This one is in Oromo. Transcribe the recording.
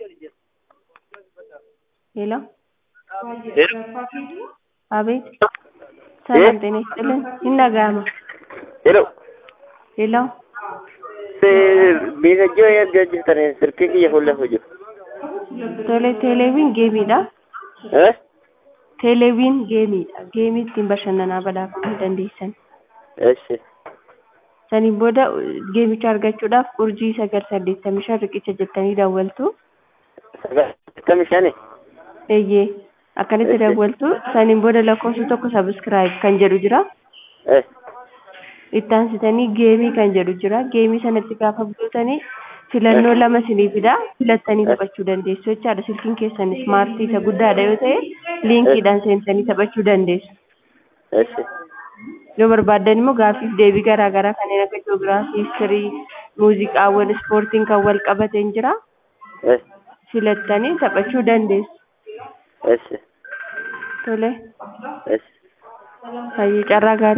ሄሎ ሄሎ አቤት ሰላም ጤና ይስጥልን ይነጋማ ሄሎ ሄሎ Miidhagina eeggaa jirtan sirkii kiyya fuuldura jiru. tole teeleeviin geemiidha Eh? teeleeviin geemiidha geemii ittiin bashannanaa badhaafamuu dandeessan Eshi. saniin booda geemicha argachuudhaaf urjii sagal saddeettamii shan riqicha jettanii daawwaltu Sagaltamii shani. eeyyee akkanitti Eeyyee. daawwaltu saniin booda lakkoofsi tokko sabiskiraayib kan jedhu jira Eh. itti aansitanii geemii kan jedhu jira geemii sanatti gaafa buutanii filannoo lama siniifidha filattanii taphachuu dandeessu jechaadha silkiin keessan ismaartii isa guddaadha yoo ta'e liinkiidhaan seentanii taphachuu dandeessu Eshi. yoo barbaaddan immoo gaaffiif deebii garaa garaa kanneen akka jiyoogiraafii histirii muuziqaawwan ispoortiin kan wal qabateen jira Eh. filattanii taphachuu dandeessu Eshi. tole Eshi. fayyii carraa gaarii